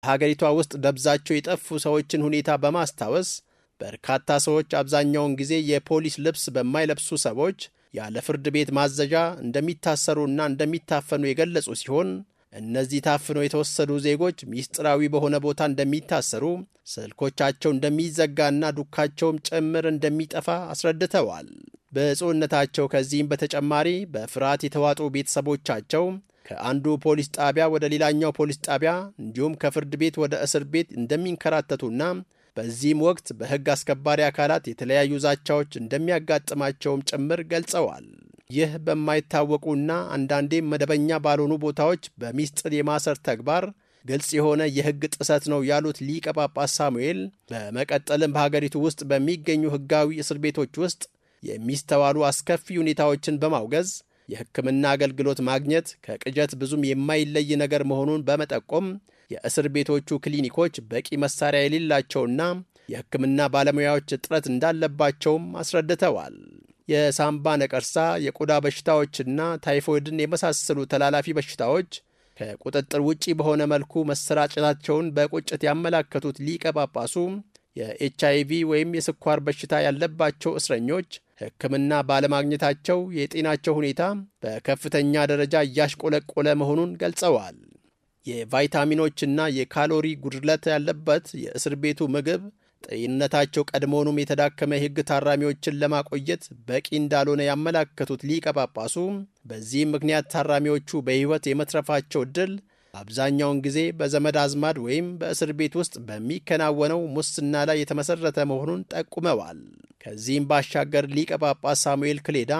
ሀገሪቷ ውስጥ ደብዛቸው የጠፉ ሰዎችን ሁኔታ በማስታወስ በርካታ ሰዎች አብዛኛውን ጊዜ የፖሊስ ልብስ በማይለብሱ ሰዎች ያለ ፍርድ ቤት ማዘዣ እንደሚታሰሩና እንደሚታፈኑ የገለጹ ሲሆን እነዚህ ታፍነው የተወሰዱ ዜጎች ሚስጥራዊ በሆነ ቦታ እንደሚታሰሩ፣ ስልኮቻቸው እንደሚዘጋና ዱካቸውም ጭምር እንደሚጠፋ አስረድተዋል። ብፁዕነታቸው ከዚህም በተጨማሪ በፍርሃት የተዋጡ ቤተሰቦቻቸው ከአንዱ ፖሊስ ጣቢያ ወደ ሌላኛው ፖሊስ ጣቢያ እንዲሁም ከፍርድ ቤት ወደ እስር ቤት እንደሚንከራተቱና በዚህም ወቅት በሕግ አስከባሪ አካላት የተለያዩ ዛቻዎች እንደሚያጋጥማቸውም ጭምር ገልጸዋል። ይህ በማይታወቁና አንዳንዴም መደበኛ ባልሆኑ ቦታዎች በሚስጥር የማሰር ተግባር ግልጽ የሆነ የሕግ ጥሰት ነው ያሉት ሊቀ ጳጳስ ሳሙኤል በመቀጠልም በሀገሪቱ ውስጥ በሚገኙ ሕጋዊ እስር ቤቶች ውስጥ የሚስተዋሉ አስከፊ ሁኔታዎችን በማውገዝ የሕክምና አገልግሎት ማግኘት ከቅጀት ብዙም የማይለይ ነገር መሆኑን በመጠቆም የእስር ቤቶቹ ክሊኒኮች በቂ መሳሪያ የሌላቸውና የሕክምና ባለሙያዎች እጥረት እንዳለባቸውም አስረድተዋል። የሳምባ ነቀርሳ፣ የቆዳ በሽታዎችና ታይፎይድን የመሳሰሉ ተላላፊ በሽታዎች ከቁጥጥር ውጪ በሆነ መልኩ መሰራጨታቸውን በቁጭት ያመላከቱት ሊቀ ጳጳሱ የኤች አይቪ ወይም የስኳር በሽታ ያለባቸው እስረኞች ሕክምና ባለማግኘታቸው የጤናቸው ሁኔታ በከፍተኛ ደረጃ እያሽቆለቆለ መሆኑን ገልጸዋል። የቫይታሚኖችና የካሎሪ ጉድለት ያለበት የእስር ቤቱ ምግብ ጤንነታቸው ቀድሞውኑም የተዳከመ የሕግ ታራሚዎችን ለማቆየት በቂ እንዳልሆነ ያመላከቱት ሊቀ ጳጳሱ በዚህም ምክንያት ታራሚዎቹ በሕይወት የመትረፋቸው ዕድል አብዛኛውን ጊዜ በዘመድ አዝማድ ወይም በእስር ቤት ውስጥ በሚከናወነው ሙስና ላይ የተመሠረተ መሆኑን ጠቁመዋል። ከዚህም ባሻገር ሊቀ ጳጳስ ሳሙኤል ክሌዳ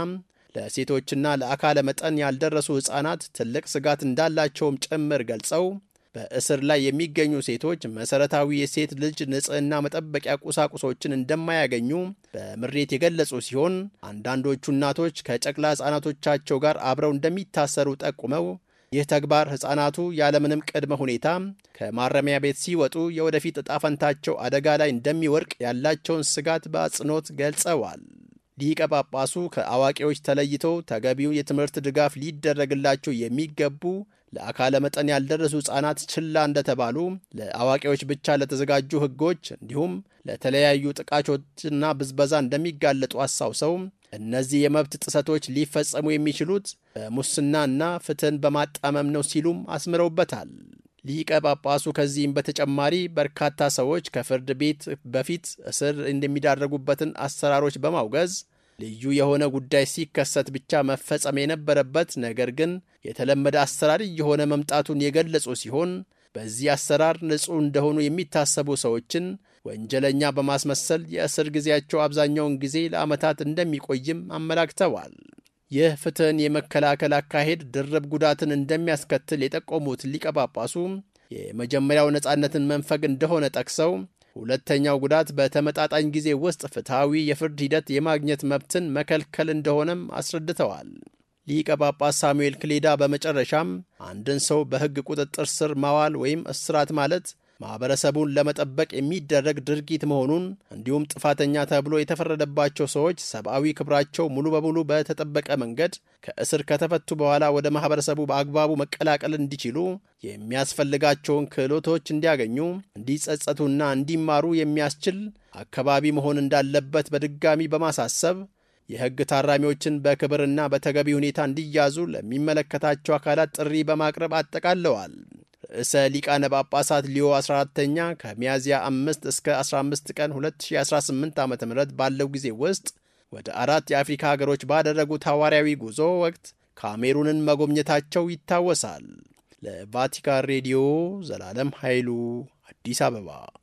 ለሴቶችና ለአካለ መጠን ያልደረሱ ሕፃናት ትልቅ ስጋት እንዳላቸውም ጭምር ገልጸው በእስር ላይ የሚገኙ ሴቶች መሠረታዊ የሴት ልጅ ንጽሕና መጠበቂያ ቁሳቁሶችን እንደማያገኙ በምሬት የገለጹ ሲሆን አንዳንዶቹ እናቶች ከጨቅላ ሕፃናቶቻቸው ጋር አብረው እንደሚታሰሩ ጠቁመው ይህ ተግባር ሕፃናቱ ያለምንም ቅድመ ሁኔታ ከማረሚያ ቤት ሲወጡ የወደፊት ዕጣ ፈንታቸው አደጋ ላይ እንደሚወድቅ ያላቸውን ስጋት በአጽንኦት ገልጸዋል። ሊቀ ጳጳሱ ከአዋቂዎች ተለይተው ተገቢው የትምህርት ድጋፍ ሊደረግላቸው የሚገቡ ለአካለ መጠን ያልደረሱ ሕፃናት ችላ እንደተባሉ ለአዋቂዎች ብቻ ለተዘጋጁ ሕጎች እንዲሁም ለተለያዩ ጥቃቾችና ብዝበዛ እንደሚጋለጡ አስታውሰው እነዚህ የመብት ጥሰቶች ሊፈጸሙ የሚችሉት በሙስናና ፍትህን በማጣመም ነው ሲሉም አስምረውበታል። ሊቀ ጳጳሱ ከዚህም በተጨማሪ በርካታ ሰዎች ከፍርድ ቤት በፊት እስር እንደሚዳረጉበትን አሰራሮች በማውገዝ ልዩ የሆነ ጉዳይ ሲከሰት ብቻ መፈጸም የነበረበት ነገር ግን የተለመደ አሰራር እየሆነ መምጣቱን የገለጹ ሲሆን በዚህ አሰራር ንጹሕ እንደሆኑ የሚታሰቡ ሰዎችን ወንጀለኛ በማስመሰል የእስር ጊዜያቸው አብዛኛውን ጊዜ ለዓመታት እንደሚቆይም አመላክተዋል። ይህ ፍትህን የመከላከል አካሄድ ድርብ ጉዳትን እንደሚያስከትል የጠቆሙት ሊቀ ጳጳሱ የመጀመሪያው ነፃነትን መንፈግ እንደሆነ ጠቅሰው ሁለተኛው ጉዳት በተመጣጣኝ ጊዜ ውስጥ ፍትሐዊ የፍርድ ሂደት የማግኘት መብትን መከልከል እንደሆነም አስረድተዋል። ሊቀ ጳጳስ ሳሙኤል ክሌዳ በመጨረሻም አንድን ሰው በሕግ ቁጥጥር ስር ማዋል ወይም እስራት ማለት ማኅበረሰቡን ለመጠበቅ የሚደረግ ድርጊት መሆኑን እንዲሁም ጥፋተኛ ተብሎ የተፈረደባቸው ሰዎች ሰብአዊ ክብራቸው ሙሉ በሙሉ በተጠበቀ መንገድ ከእስር ከተፈቱ በኋላ ወደ ማኅበረሰቡ በአግባቡ መቀላቀል እንዲችሉ የሚያስፈልጋቸውን ክህሎቶች እንዲያገኙ፣ እንዲጸጸቱና እንዲማሩ የሚያስችል አካባቢ መሆን እንዳለበት በድጋሚ በማሳሰብ የሕግ ታራሚዎችን በክብርና በተገቢ ሁኔታ እንዲያዙ ለሚመለከታቸው አካላት ጥሪ በማቅረብ አጠቃለዋል። ርዕሰ ሊቃነ ጳጳሳት ሊዮ 14ተኛ ከሚያዝያ 5 እስከ 15 ቀን 2018 ዓ ም ባለው ጊዜ ውስጥ ወደ አራት የአፍሪካ ሀገሮች ባደረጉት ሐዋርያዊ ጉዞ ወቅት ካሜሩንን መጎብኘታቸው ይታወሳል። ለቫቲካን ሬዲዮ ዘላለም ኃይሉ አዲስ አበባ